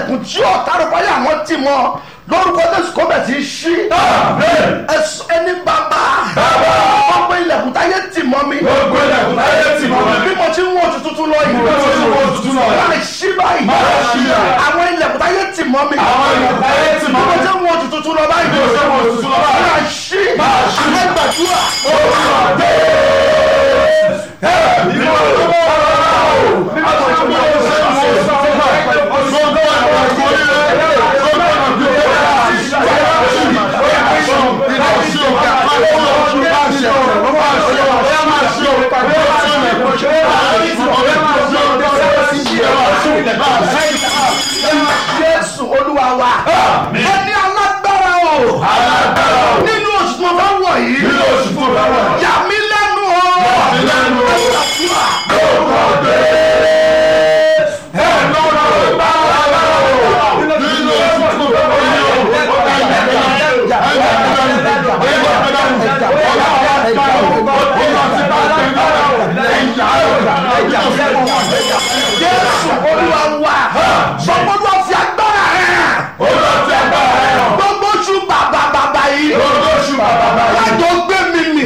ilẹ̀kùn tí ọ̀tá rẹ̀ báyà wọ́n ti mọ́ lórúkọ jésù kó bẹ̀ sí í ṣí. ẹsọ ẹni bàbá gbogbo ilẹ̀kùn táyé tì mọ́ mi Gbogbo ilẹ̀kùn táyé tì mọ́ mi. bí mo ti ń wọ oṣù tuntun lọ yìí Bí mo ti ń wọ oṣù tuntun lọ yìí. máa ṣí báyìí Máa ṣí báyìí. àwọn ilẹ̀kùn táyé tì mọ́ mi Àwọn ilẹ̀kùn táyé tì mọ́ bí mo mi. ti ń wọ oṣù tuntun lọ báyìí Bí mo ti ń wọ oṣù tuntun lọ báyìí. máa ṣí Máa ṣí. àwọn gbàdúrà jésù olúwa wa ẹni alágbára o nínú oṣù tí mo bá wọ̀ yìí yà mí lẹ́nu o mí lẹ́nu o. Gbàdúrà. jésù olúwa wa gbogbo olúwa fi agbára rẹ̀ gbogbo oṣù bàbà bàbà yìí lájọ gbé mi mì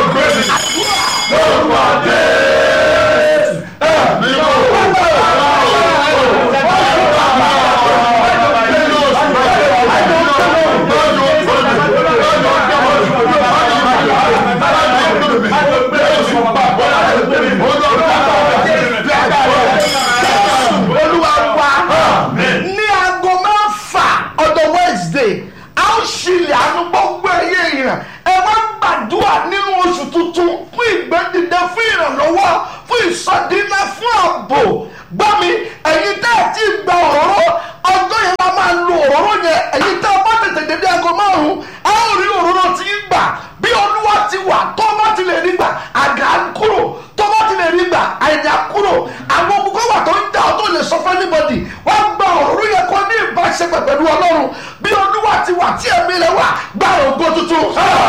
olúwa wa ní aago mẹ́fà ọjọ́ wednesday a ó ṣílẹ̀ àánú gbogbo ẹ̀yẹ èèyàn ẹ wá gbàdúrà nínú oṣù tuntun fún ìgbẹ́dìde fún ìrànlọ́wọ́ fún ìsọdínlẹ̀ fún ààbò gbọ́ mi ẹ̀yin tẹ́ ẹ̀ tí gba òróró ọjọ́ yẹn la máa lo òróró yẹn ẹ̀yin tẹ́ ẹ bá tètè dédé aago márùn-ún a ó rí òróró tí ń gbà bí olúwa ti wà tó bá ti lè rí gbà àgà ń kúrò tó bá ti lè rí gbà àìdá kúrò àwọn òkùnkùn wà tó ń jà ọ́ tó lè sọ fún anybody wọ́n gba òróró yẹn kọ́ ní ìbáṣepọ̀ pẹ̀lú ọlọ́run bí olúwa ti wà tí ẹ̀mí rẹ̀ wà gba ògo tuntun.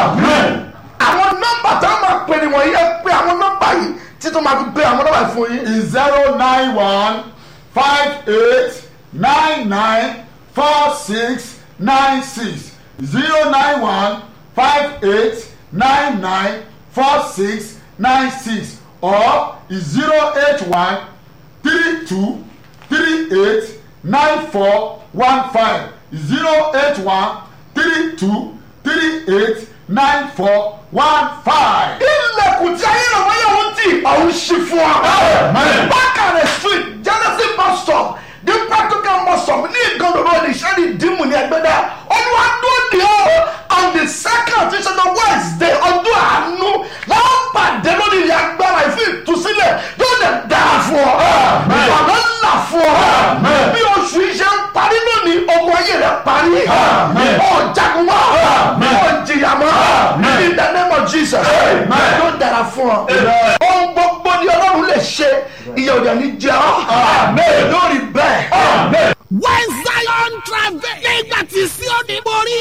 àwọn nọ́mbà tá a máa pè ní wọ̀nyí ẹ pé àwọn nọ́mbà yìí títún máa fi gbé àwọn nọ́mbà yìí fún yín. zero nine one five eight nine nine four six nine six zero nine one five eight nine nine four six nine six or zero eight one three two three eight nine four one five zero eight one three two three eight nine four one five. ilẹ̀kùn tí ayé rẹ̀ wáyé òun tì ọ̀hún ṣí fún ọ. Amen. bákàrẹ̀ street genesis bus stop ní practical bus stop ní ìgànnà road ìṣẹ́ni dìímù ní ẹgbẹ́dá olúwa dúró ní ọ on the second tí ṣe the wednesday ọdún àánú láwọn pàdé lórí ilẹ̀ agbára ìfún ìtúsílẹ̀ yóò lè dáa fún ọ. ìwàlọ́ ńlá fún ọ. bí oṣù iṣẹ́ ń parí lónìí ogun ayé rẹ̀ parí. ọ̀jagun wá ọ̀jìyà mọ́ in the name of jesus yóò dára fún ọ. ohun gbogbo ni ọlọ́run lè ṣe ìyẹn ò dẹ̀ ní jẹ́ ọ́ lórí bẹ́ẹ̀. when zion travel nígbà tí Síónì borí.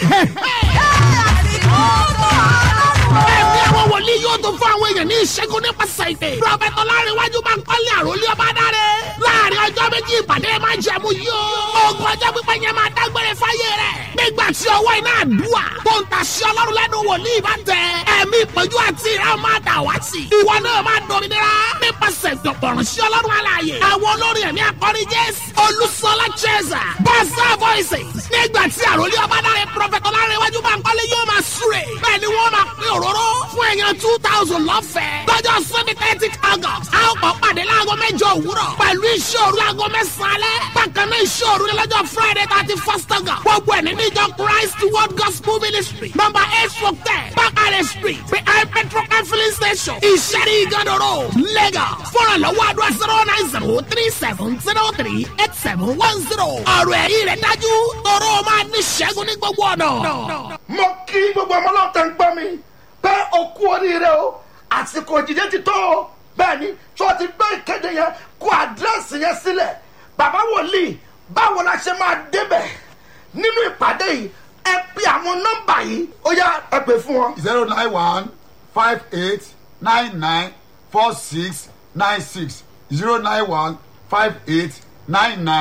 ẹ̀mí àwọn wòlíì yóò tó fún àwọn èèyàn ní ìṣẹ́gun nípasẹ̀ ìpè. prọfẹ̀tì ọlárẹ̀wájú máa ń kọ́lé àròlé ọba dáre. láàrin ọjọ́ méjì ìpàdé máa ń jẹ̀mú yìí o. ogun ọjọ́ pípẹ́ yẹn máa dágbére fáyé rẹ̀. nígbà tí ọwọ́ iná àdúrà tó ń tàṣí ọlọ́run lẹ́nu wòlíì bá tẹ. ẹ̀mí ìpọ́njú àti ìran máa dà wá sí. ìwọ náà máa dominira nípasẹ̀ ìdọ̀pọ̀rọ̀ sí ọlọ́run alààyè. àwọn olórin ẹ̀mí akọrin jésù olùsọlá cheza basa voices. nígbà tí àròlé ọba dáre prọfẹ̀tì ọlárẹ̀wájú máa ń kọ́lé yóò máa súre. bẹ́ẹ̀ ni wọ́n máa pín òróró fún èèyàn two thousand lọ́fẹ̀ẹ́. lọ́jọ́ sunday thirty august a ó kọ́ pàdé láago mẹ́jọ òwúrọ̀ pẹ̀lú iṣẹ́ òru láago mẹ́sàn-án alẹ́. bákan náà iṣẹ́ òru ní lọ́jọ́ friday thirty first august. gbogbo ẹ̀ nínú ìjọ christ world gospel ministry number eight four ten bakare street behind petrol and filling station ìṣẹ́rí ìgànnà road lagos. fọ́nrán lọ́wọ́ àdúrà zero nine zero three seven zero three eight seven one zero. ọ̀rọ̀ ẹ̀rí rẹ̀ dájú tọrọ máa ní ṣẹ́gun ní gbogbo ọ̀nà. mo kí gbogbo ọmọ náà tẹ̀ ń gbọ́ mi pé o kú oríire o àsìkò ìdíje ti tó o bẹ́ẹ̀ ni tí wọ́n ti gbé ìkéde yẹn kó àdírẹ́sì yẹn sílẹ̀ bàbá wòlíì báwo la ṣe máa débẹ̀ nínú ìpàdé yìí ẹ pe àwọn nọ́mbà yìí ó yá ẹ pè fún wọn. zero nine one five eight nine nine four six nine six zero nine one five eight nine nine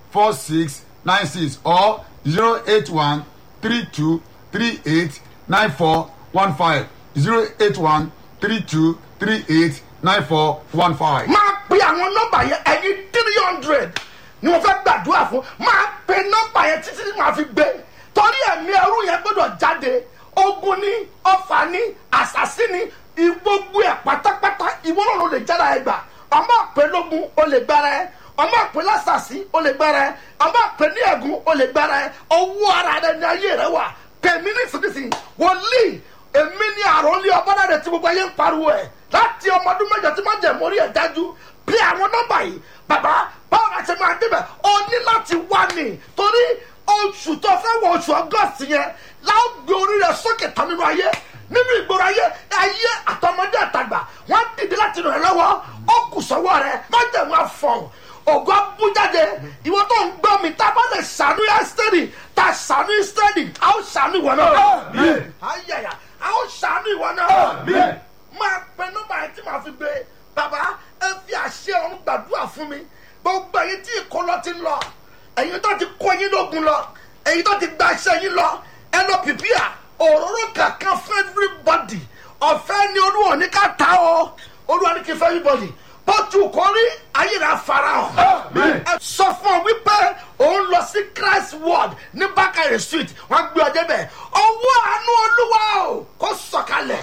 four six nine six or zero eight one three two three eight nine four one five zero eight one three two three eight nine four one five. máa pe àwọn nọ́mbà yẹn ẹyin three hundred ni mo fẹ́ gbàdúrà fún máa pe nọ́mbà yẹn títí tí màá fi gbé torí ẹ̀mí ẹrú yẹn gbọ́dọ̀ jáde ogun ní ọfà ní àṣàsí ní gbogbo ẹ̀ pátápátá ìwọ náà ló lè jára ẹ gbà ọmọ àpè lógun ó lè gbára ẹ ọmọ àpè lásàsí ó lè gbára ẹ ọmọ àpè ní ẹ̀gún ó lè gbára ẹ owó ara rẹ ní ayé rẹ wà pèmí nísinsìnyí wòlíì èmi ní àròlé ọbọdà rẹ tí gbogbo ayé ń pariwo ẹ láti ọmọ ọdún mẹjọ tí má jẹ mórí ẹ dájú bí àwọn nọmba yìí bàbá báwo la ṣe máa débẹ̀ o ní láti wá ní torí oṣù tó fẹ́ wọ oṣù ọgọ́sì yẹn láwọn gbé orí rẹ sókè tán nínú ayé nínú ìgboro ayé ayé àtọmọdé àtàgbà wọn dìde láti ràn ẹ lọ́wọ́ ó kù sọ́wọ́ rẹ má jẹ wọn fọhùn ògùn abújáde ìwọ tó ń gbọ́ mi tá a bá lè ṣàánú ẹ́sítẹ́rì tá a ṣàánú ẹ́sítẹ́rì a ó ṣàánú ìwọ náà. ayẹyẹ a ó ṣàánú ìwọ náà. máa pe nọ́mbà yẹn tí màá fi gbé bàbá ẹ fi àṣẹ ọ̀run gbàdúrà fún mi gbogbo ẹ̀yin tí ìkọlọ ti lọ ẹ̀yin tó ti kó yín lógun lọ ẹ̀yin tó ti gba iṣẹ́ yín lọ ẹ lọ pìpìà òróró kankan fún everybody ọ̀fẹ́ ni olúwa ní ká ta ọ́ olúwa ní kí fẹ́ everybody bọ́tù kọ́rí ayé rẹ̀ farahàn. ẹ sọ fún ọ wípé òun lọ sí christ ward ní bákàrẹ̀ street wọ́n gbé ọjọ́ bẹ̀ ọwọ́ àánú olúwa o kò sọ̀kalẹ̀.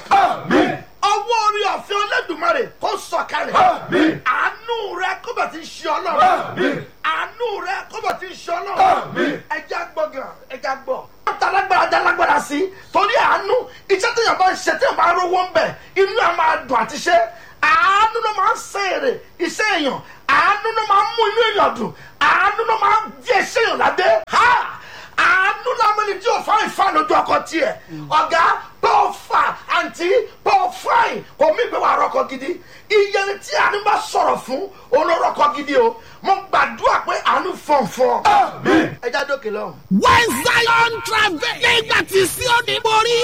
ọwọ́ orí ọ̀fẹ́ olódùmarè kò sọ̀kalẹ̀. àánú rẹ kó bẹ̀ ti ṣe ọlọ́run. àánú rẹ kó bẹ̀ ti ṣe ọlọ́run. ẹja gbọ́ gan ẹja gbọ́. wọ́n ta lágbára dá lágbára sí torí àánú iṣẹ́ tí yàrá bá ń ṣe tí yàrá bá ń rówó ń bẹ̀ inú ẹ̀ máa dùn àti ṣe àánú ló máa ń ṣe èrè iṣẹ́ èèyàn àánú ló máa ń mú inú èèyàn dùn àánú ló máa ń di ẹṣẹ́ èèyàn ládé ha àánú lámẹ́ni tí ò fáìn fáìn lójú ọkọ tiẹ̀ ọ̀gá bọ́ọ̀ fà àǹtí bọ́ọ̀ fáìn kò mí ìgbé wà rọ́kọ gidi iye tí àánú bá sọ̀rọ̀ fún olórọ́kọ gidi o mo gbàdúrà pé àánú fọ̀nfọ̀n ẹ já dókè lọ. when zion travel nígbà tí Síónì borí.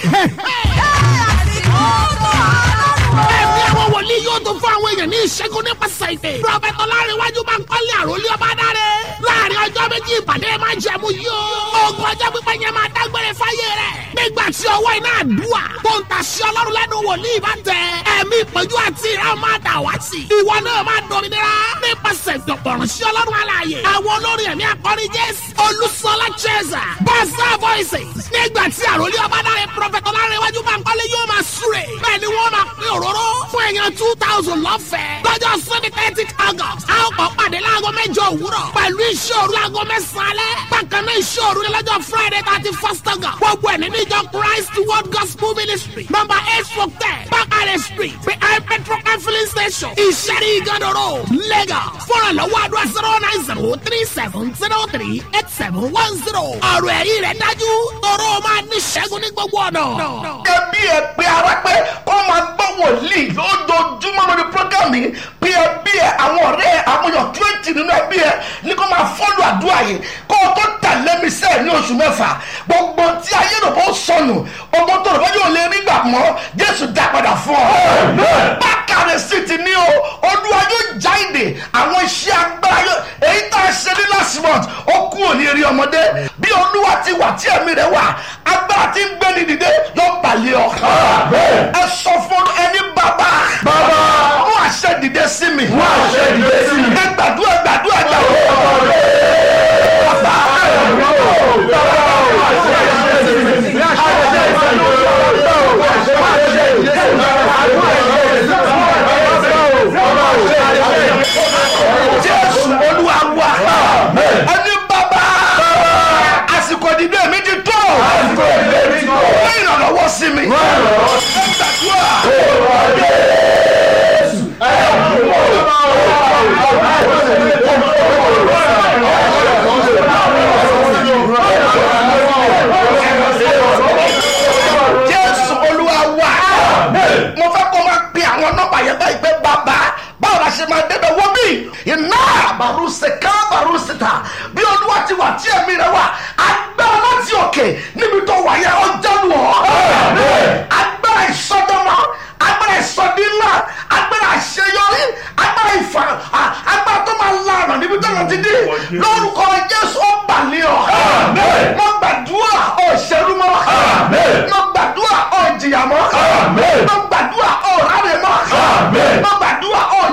ẹ̀mí àwọn wòlíì yóò tó fún àwọn èèyàn ní ìṣẹ́gun nípasẹ̀ ìpè. prọfẹ̀tì ọlárẹ̀wájú máa ń kọ́lé àròlé ọba dáre. láàrin ọjọ́ méjì ìpàdé máa ń jẹ̀mú yìí o. ogun ọjọ́ pípẹ́ yẹn máa dágbére fáyé rẹ̀. nígbà tí ọwọ́ iná àdúrà tó ń tàṣí ọlọ́run lẹ́nu wòlíì bá tẹ. ẹ̀mí ìpọ́njú àti ìran máa dà wá sí. ìwọ náà máa dominira nípasẹ̀ ìdọ̀pọ̀rọ̀ sí ọlọ́run alààyè. àwọn olórin ẹ̀mí akọrin jésù olùsọlá cheza bàṣà voices. nígbà tí àròlé ọba dáre prọfẹ̀tì ọlárẹ̀wájú máa ń kọ́lé yóò máa súre. bẹ́ẹ̀ ni wọ́n máa pín òróró fún èèyàn two thousand lọ́fẹ̀ẹ́. lọ́jọ́ sunday thirty august a ó kọ́ pàdé láago mẹ́jọ òwúrọ̀ pẹ̀lú iṣẹ́ òru láago mẹ́sàn-án alẹ́. bákan náà iṣẹ́ òru ni lọ́jọ́ friday thirty first august. gbogbo ẹ̀ nínú ìjọ christ world gospel ministry number eight four ten bakare street behind petrol and filling station ìṣẹ́rí ìgànnà road lagos. fọ́nrán lọ́wọ́ àdúrà zero nine zero three seven zero three eight seven one zero. ọ̀rọ̀ ẹ̀rí rẹ̀ dájú tọrọ máa ní ṣẹ́gun ní gbogbo ọ̀nà. ẹbí ẹ pé ara pé kó máa gbọ́ wòlíì lójoojúmọ́ lórí programme yìí pé ẹbí ẹ àwọn ọ̀rẹ́ ẹ àwọn èèyàn twenty nínú ẹbí ẹ ní kó máa fọ́lù àdúrà yìí kó o tó tẹ̀lé mi sẹ́ẹ̀ ní oṣù mẹ́fà gbogbo tí ayé rò bó sọnù gbogbo tó rò bó yóò lè rí gbà mọ́ jésù dá padà fún ọ. bákàrẹ̀ sí ti ní o olúwa yóò já ìdè àwọn iṣẹ́ agbára yóò èyí tá a ṣe ní last month ó kú òní eré ọmọdé bí olúwa ti wà tí ẹ̀mí rẹ̀ wà agbára tí ń gbé ní dìde yóò balẹ̀ ọ. ẹ sọ fún ẹni bàbá Bàbá. mú àṣẹ dìde sí mi. Mú àṣẹ dìde sí mi. ẹ gbàdúrà gbàdúrà gbàdúrà. jésù olúwa wà. ẹni bàbá àsìkò ìdìbò mi ti tó. wọ́n ìrànlọ́wọ́ sí mi. ẹ gbàdúrà. jésù olúwa wà. mo fẹ́ kó máa pe àwọn nọ́mbà yẹn báyìí pé bàbá báwo la ṣe máa débẹ̀ wọ́n bí iná àbárùsẹ̀ ká àbárùsẹ̀ ta bí olúwa ti wà tí ẹ̀mí rẹ̀ wà agbára láti òkè níbi tó wà yẹn ọjọ́ lù ọ́. agbára ìsọdọ́mọ agbára ìsọdínlá agbára àṣeyọrí agbára ìfà à- agbára tó máa lànà níbi tó lọ ti dé lórúkọ jésù ó balẹ̀ ọ́ Àmín. mo gbàdúrà ọ̀ ṣẹ́rú mọ́ Àmín. mo gbàdúrà ọ̀ jìyà mọ́ Àmín. mo gbàdúrà ọ̀ rárẹ̀ mọ́ Àmín. mo gbàdúrà